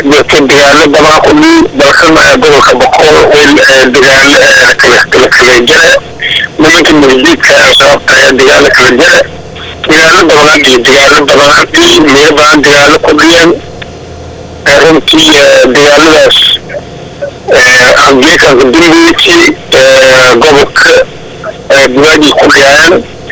jirta dagaalo badan kudhii balkana gobolka boqol way dagaalo kala kala kala jare nimanka masjidka sababta dagaalo kala jare dagaalo badan iyo dagaalo badan meelo badan dagaalo ku dhiyeen runtii dagaaladaas anglicanka dimbici gobolka bugaadii ku dhiyaan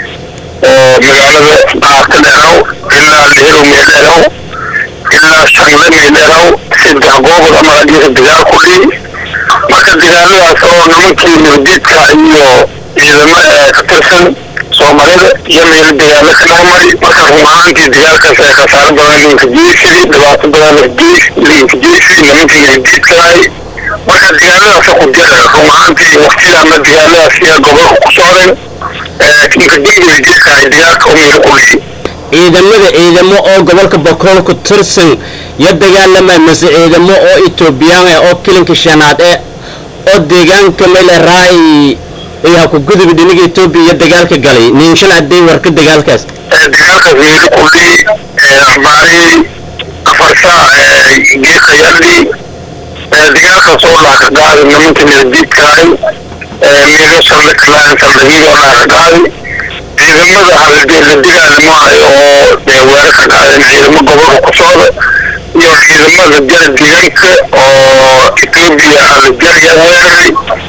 oo magaalada aaka dheeraw ilaa lehero meedheeraw ilaa shanle meedheeraw saddex goobol ama hadiisa dagaal ku dhiy marka dagaaladaas oo nimankii nabadiidka iyo ciidamo ka tirsan soomaalida iyo meelo dagaalo ka dhexmari marka run ahaantii dagaalkaas ee khasaaro badan linka jeysiri dhibaato badan linka jeysiri nimanka nabadiidkaay marka dagaaladaas ku jira run ahaantii waktida ama dagaaladaas iyo gobolka ku socdeen kinka dembiga jeedkaay dagaalka u meelo ku dhiy ciidamada ciidamo oo gobolka bokool ku tirsan ya dagaalamay mase ciidamo oo etoobiyaan ah oo kilinka shanaad eh oo deegaanka mele raay ayaa ku gudub dhinaga etoobiya iyo dagaalka galay ninshan aday warka dagaalkaas dagaalkaas meelo ku dhiy arbaarii afar saac geekayadhi dagaalkaas oo dhaaka qaadi nimanka nabadiidkaay meelo saldhig kalaan saldhigyadoo dhaaka qaadi ciidamada halde la dagaalamaayo oo weerar ka qaadeen ciidamo gobolka ku socda iyo ciidamada jara deegaanka oo etoobiya la jaraya weeraray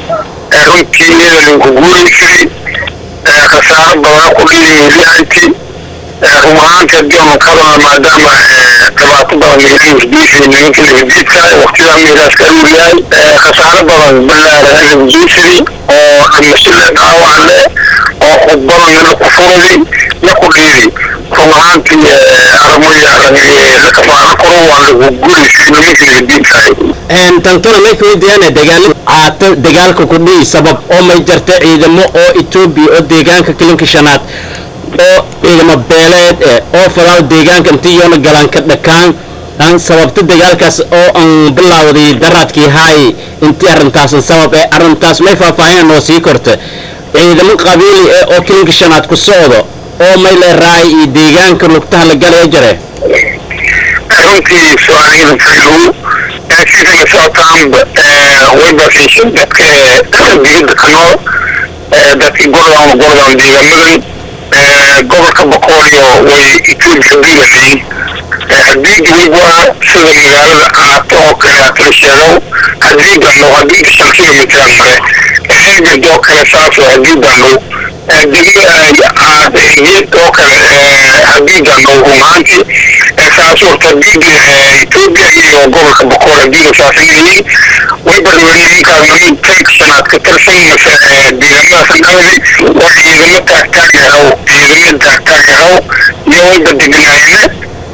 runtii iyadalinku guureysay khasaaro badan ku dhiyi miliyaanti run ahaanti haddii aanu ka hadalna maadaama dhibaato badan meelahusgeysay nimanka nabadiidka waktidaa meelahaas ka uryahay khasaaro badan ballaaran nabadgeysay oo dhimashada dhaawac leh oo khudbada nila ku furadi la ku dhiidi run ahaantii armoya la kafaano koro waa lagu guureysay nimanka nabadiidkahay tantona may kaweydiyaane dagaalo caata dagaalka ku dhihi sabab oo may jarta ciidamo oo etoobiya oo deegaanka kilinka shanaad oo ciidamo beeleed eh oo falaaw deegaanka intii yoona galaan ka dhakaan aan sababta dagaalkaas oo aan bilaawday daraadkii haay intii arrintaasan sabab ee arrintaas may faahfaahin noo sii korta ciidamo qabiili eh oo kilinka shanaad ku socdo oo may le raay iyo deegaanka lugtaha la galaya jare runtii su-aaliyada faylow sidana socotaanba waybaasishan dadka digida ka nool dadkii gordon gordon deegaamadan gobolka boqoolyo way etoobiya diilahayn haddii dibigwaa sida magaalada caato oo kale atala sheegow haddii dano haddii shan kilomitran mare eegad oo kale saaso haddii dano degmada caad oo kale haddii dano rumaanti saasuurta diida etoobiya iyo gobolka boqol hadiina saasanayiin way barnaamijinkaas niman tank shanaad ka tirsan mase deegaamadaas dhawdi oo ciidamo taagtaag yahow ciidamo taagtaag yahow iyo wayba deganaayana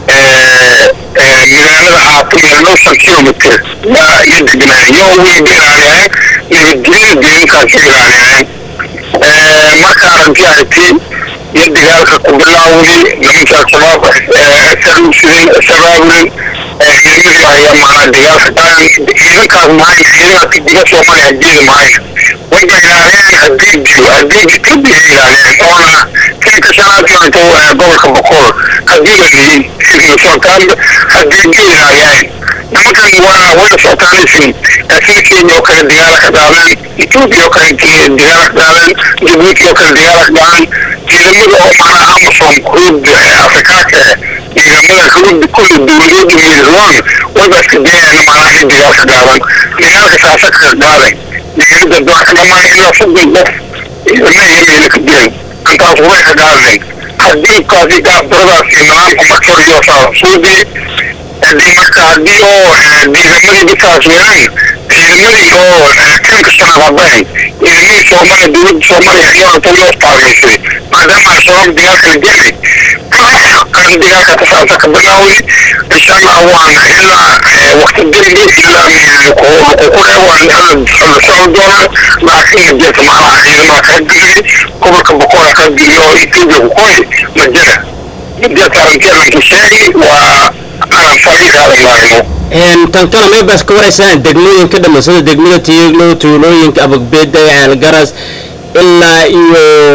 magaalada caato meelno shan kilomitr yaa iyo deganaaya yo wayba ilaaliyaan nabadgelyada deegaankaas ilaaliyaan marka arrintii aragtay iyo dagaalka ku bilaawday nimanka al-shabaab sarusiden shabaabulin ciidamadii ayaa maanaa dagaalka qaadan ciidankaas mahayn ciidanka diga soomaaliya hadeeda mahayn wayba ilaaliyeen haddii dilo haddii etoobiya ilaaliyeen oona kanka shanaad maanta gobolka boqol haddii la lihin sidii socotaanba haddii dil ilaaliyeen nimankan waa wayna socotaanisin sida kenya oo kale dagaala ka qaadeen etoobiya oo kale dagaala ka qaadeen jabuuti oo kale dagaala ka qaadeen ciidamada oo macnaha amasom huud afrikaanka ciidamada huud kulli dowladooda miirroon wayba iska dayayaan macnaha in dagaalka qaadan dagaalka saasa ka qaaday dagaalada doorka dhamaan ilaa soddon qof ciidama iyo meelo ka dilan intaas way ka qaadeen haddii kaasi gaabdaradaasi nidaamka markoriyo saa suudi haddii marka haddii oo ciidamadii bisaas weeraan ciidamadii oo kanka shanaad habayn ciidamadii soomaaliya dowladda soomaaliya ayaa inta loo taageysay maadaama al-shabaab dagaalka la gelay kan dagaalka kasaasa ka bilaaway insha allah waana ilaa wakti dembi ilaa kuqure waan la socon doonaa laakiin jirta macnaha ciidamada kala digay gobolka boqola kala digay oo etoobiya ku qoy ma jira jirta arrintii arrinka sheegi waa aan fariiqaadan laayno tantona may baas ka waraysaan degmooyinka dhamman sida degmada tiiglo tuulooyinka abagbeeda caalgaras ilaa iyo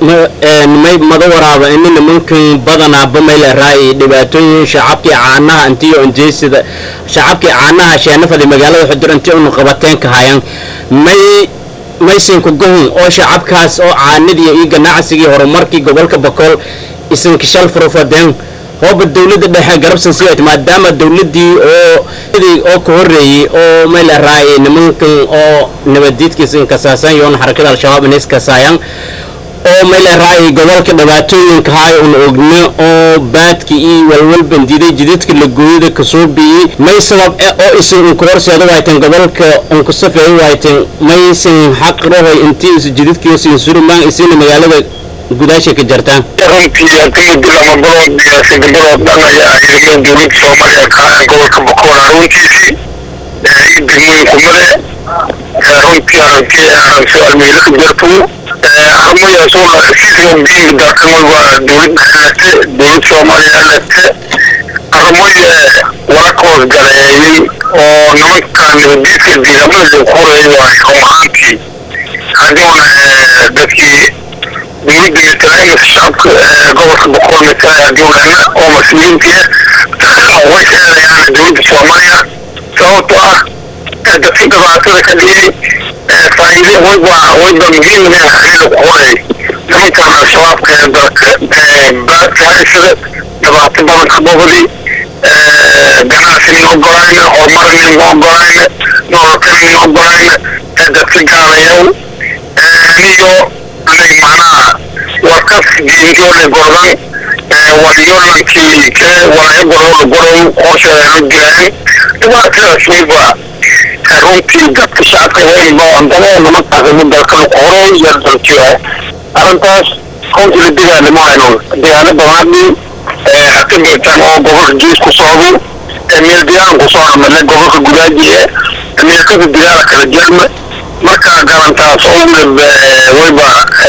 may mada waraaba ini nimankan badanaaba mayla raayi dhibaatooyin shacabkii caanaha intiyo injeysida shacabkii caanaha sheenafadi magaalada xudur inti unu qabateen ka hayan may maysanku gohun oo shacabkaas oo caanidii iyo ganacsigii horumarkii gobolka bakool isanka shal furufadeen hooba dawladda dhexe garabsan sii maadaama dawladdii oo oo ka horreeyey oo mayla raayay nimankan oo nabadiidkiisa inkasaasan yoon xarakada al-shabaab inays kasaayaan oo mayla raayay gobolka dhibaatooyinka haay una ogna oo baadka iyo walwal bandiday jidadka lagooyada kasoo biyey may sabab e oo isan unka horseeda wayteen gobolka unka safeey wayteen maysan xaq rahoy intii isu jidadkiisin surumaan isina magaalada gudaasha ka jartaan runtii hadii dilama balood sida balood dhan ayaa ciidamada dowladda soomaaliya ka ahaan gobolka bakool runtiisii iyo degmooyinku male runtii aragti aan su-aal meelo ka jarto armayaasoo sisoo biinga dalkan waa dowlad dhexlete dowlad soomaaliya lete armay wala ka hoos galeeyey oo nimankan nabadiidka diidamada ku horeeyay waay run ahaantii haddiuna dadkii dowladda matalaayimasa shacabka gobolka boqol matalaya dowlana oo mas-uuliyiintii way sheegayaan dowladda soomaaliya sababtoo ah dadka dhibaatada ka dhigay faa'iide wayba wayba muhiim inay xiriir ku horay nimankan al-shabaabka ee dalka baadka haysada dhibaato badan ka bobadi ganacsi nin ogolayna horumar nin ogolayna nololka nin ogolayna dadka gaalayow iyo anay macnaha warkas diinjoole gordan walyolankii ke walaya gorola gorow qorsheeda jiraan dhibaatadaas wayba runtii dadka shacabka heelbaandane nimankaas inu dalkan qoro iyo daljiyo arrintaas runtii la dagaalamo hayno dagaalo badanadii haka beertaan oo gobolka jiis ku socdo meel diyaaran ku soo amale gobolka gudaajiye meelkada dagaala kala jerma marka galantaas oo wayba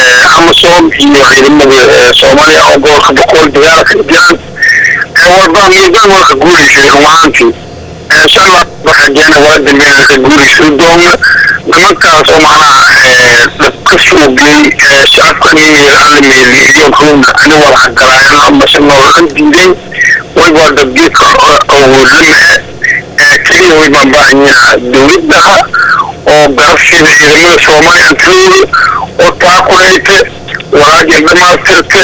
amasom iyo ciidamada soomaaliya oo gobolka boqol dagaala kala jiraan walba miidaan warka guuleysay rumahaantii insha allah waxajeena waa dambeeya ka guuleysay doona nimankaas oo macnaha ka suugay shacabka aan la meeliyo ruuna ani walaxa galaayana amase noolan diiday wayba dabgeedka awoodlamahe keliya waybaan baahanyaa dowladdaha oo garabsida ciidamada soomaaliya antooda oo taakulayta walaajir dhamaastirta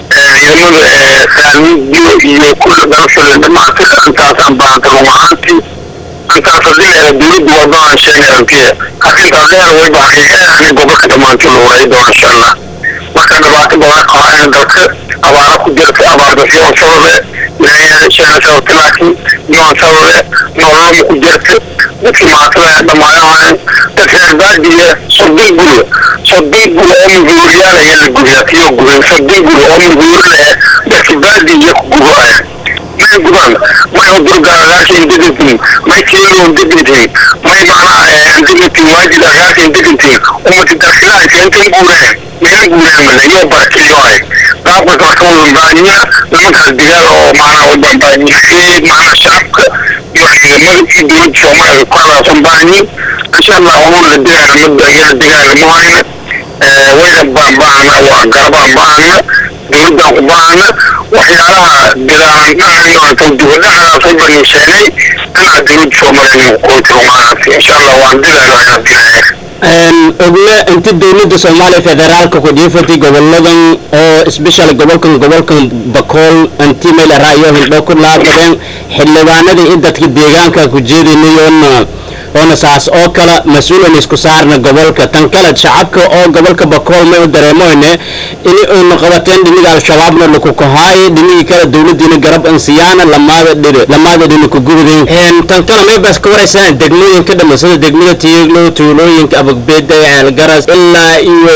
ciidamada saamidiyo iyo kulla garabsida dhamaastir intaasaan baahanta run ahaantii intaas hadii la dowladda wadaan sheegay antiya arrintaas dheer wayba xaqiiqeani gobolka dhammaantii loo waray doona insha allah marka dhibaato badan qabaayana dalka abaara ku jirta abaardasyoon sababe ilaahay sheena sababta laakiin yoon sababe nololama ku jirta dadkii maatada dhammaayaan dad reer baadiya soddon guri soddon guri oo muguuriyaal ayaa la gubiyaa tiyo gubay soddon guri oo muguuri leh dadkii baadiya ku gubaaya may gubaan may udurgaagaashin degantiin may keeloon degantiin may macnaha degantiin waajid agaashin degantiin umati darsilaha seentan guureen meela guureen male yoo barakiliyoay qaabkas marka wadan baahanya nimankaas digaal oo macnaha wadan baahanya macnaha shacabka iyo ciidamada iyo dowladda soomaaliya ku hadaasan baahanyin insha allah unun la dagaalamada iyada dagaalamo hayna wayna baan baahana waa garabaan baahana dowladdan ku baahana waxyaalaha dagaalandhahayoontan dibadhahaas u baniisheenay inaa dowladda soomaaliya qoyti rumaanaasi insha allah waan dagaalo inaa dilaya ogle inti dowladda soomaaliya federaalka ku dhiifatay goboladan oo isbeshal gobolkan gobolkan bakool inti meel raayo hindho ku laabadeen xildhibaanadii in dadka deegaanka ku jeedinayoona oona saas oo kale mas-uulan isku saarna gobolka tan kale shacabka oo gobolka bakool may u dareemoyne ini aynu qabateen dhiniga al-shabaabna lakukahaay dhinigii kale dowladiina garab ansiyaana lamaada dhiri lamaada dhini ku gubdeen tan kale may baas ka waraysaan degmooyinka dhamma sida degmada tiyeglo tuulooyinka abagbeeda ceelgaras ilaa iyo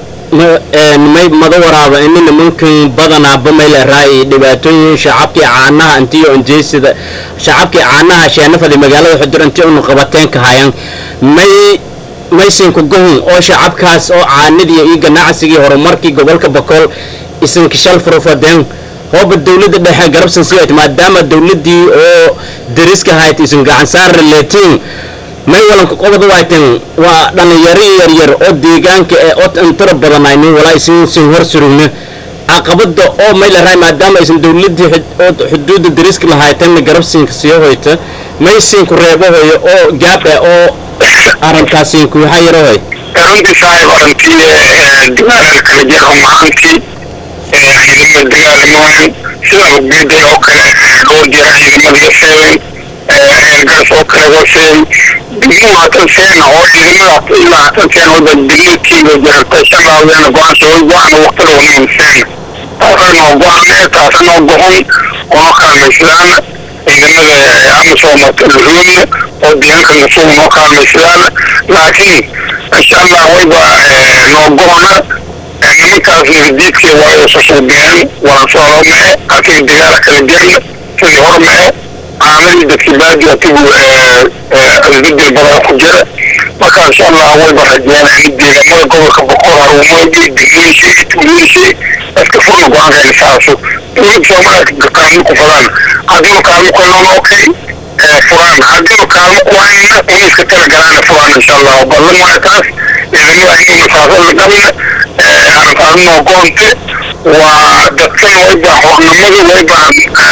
may mada waraaba ini nimankan badanaaba mayla raayi dhibaatooyin shacabkii caanaha intiyo injeysida shacabkii caanaha sheenafadi magaalada xudur intii unu qabateen ka hayan may maysanku gohun oo shacabkaas oo caanidii iyo ganacsigii horumarkii gobolka bakool isanka shal furufadeen hooba dowladda dhexe garabsan sii maadaama dowladdii oo dariska hayd isan gacan saar leetiin may walanka qobada waaytan waa dhalinyaro yaryar oo deegaanka ee oo intara badanaynin walaa isin sin hor surugna caqabada oo may la raay maadaama aysan dawladii xuduudda dariska lahaytanna garabsiinka sii hoyta may siinku reebahoyo oo gaab ah oo arrintaasiinku waxaa yarahoy runtii saaxiib arrintii dagaalada kala jiro maantii ciidamada dagaalamooyin sida hoggeeday oo kale dhowr jira ciidamada seven eergaas oo kale waseen degmo hatan seen oo ciidamada ilaa hatan seen wada degmatiiga jirta shaqaadeena go-aansa way go-aan waqtida wanayn seen taasana go-aan taasana go-on oo kaalmaysadaan ciidamada amisoomata luhuumna oo deegaanka nasuug noo kaalmaysadaan laakiin insha allah wayba noo go-ona nimankaas nabadiidkii waayo susuubiyeen waan soo mee halkii dagaala kala jirna sidii hor mee caamadii dadkii baadi atigu isbedel badan ku jira marka insha allah wayba rajeynaa in deegaamada gobolka boqor haruumoodii degmooyinkii tuulooyinkii iska furna go-aankeena saaso dowladda soomaaliya kaalmo ku fadaan haddiinu kaalmo ku helno okay furaan haddiinu kaalmo ku hayna una iska tala galaana furaan insha allah ballan waayo taas ciidamada inuu masaafada dhabna arrintaasnoo goonte waa dadkan wayba xornimadu wayba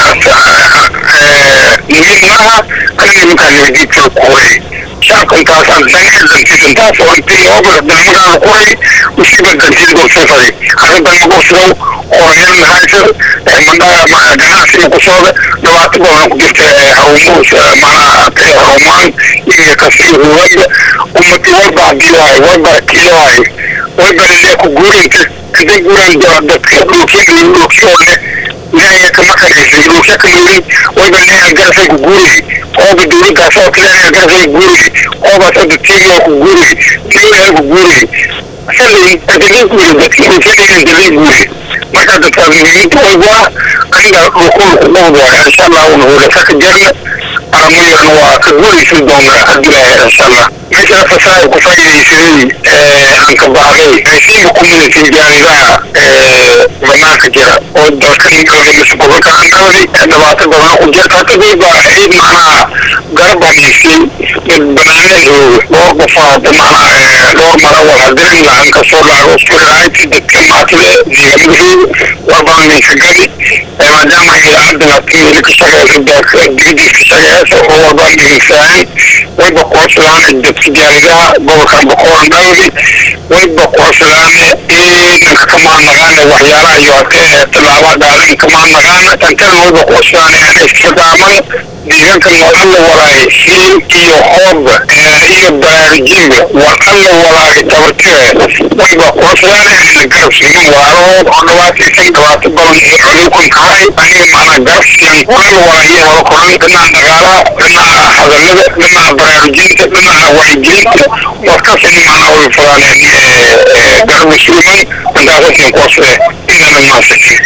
muhiimnaha kan nimankaa nabadiidka ku horay shacabkan taasaan danae dantiisan taas oo intii oobar dalmadaana ku horay usiba dantiid gorsafari arrintan magorsadow qorayal haysa mandhaa ganacsiga ku socda dhibaato badan ku jirta haruumuhus macnaha haruumaan iyo kasiga huwada ummati wayba hadii waay wayba kiiwaay wayba lilee ku guurinta intay guuraan dadka dhulkiya dhulkiyo leh leeya kama kanaysa dhulkiya ka murin wayba leeya garasay ku guuriyay ooba dowladdaas oo kale leeya garasay ku guuriyay oobaas hadda tiiga ku guuriyay tiiga ku guuriyay shalay dadkii guuriyay dadkii dhulkiya dadkii guuriyay marka dadkaas muhiimta wayba aniga dhulkul ku dhowd waay insha allah una hulasa ka jarna aramayana waa ka guuraysan doonaa haddii ilaahay insha allah meesha fasaha ku faa'iidaysaday aan ka baxday aysiiba community jaaridaha banaanka jira oo dalkan gobolka andhawdi dhibaato badan ku jirta hata dayba ciid macnaha garabaniisay dad banaaneen jooga dhowr qofaad macnaha dhowr mara walhadirin lacan kasoo laago iskuraayti dadka maatide deegaamadu warbaanaysa gadi maadaama idaacadda latimili ka shaqeysa dalka digdiis ka shaqeysa oo warbaan dhegeysaay wayba kuwarsadaana dadka jaaridaha gobolkan boqoran dhawdi wayba kuwarsadaana ciidanka kamaan naqaana waxyaalaha iyo adkee tallaabaa dhaalan kamaan naqaana tantan wayba kuwarsadaana inay iska daaman deegaanka wadalla walaay hiil iyo hoob iyo baraarujinba wadalla walaay tabartee wayba kuwarsadaana inay garab siinin walaalahood oo dhibaataysan dhibaato badan iyo cudurkan kahay aniga macnaa garab siin walaal walaayo wada koran dhinaca dhaqaalaha dhinaca hadallada dhinaca baraarujinta dhinaca wacyigelinta warkasini macnaa way fadaaneen garab musliman intaasasiin kuwarsade inana maasaki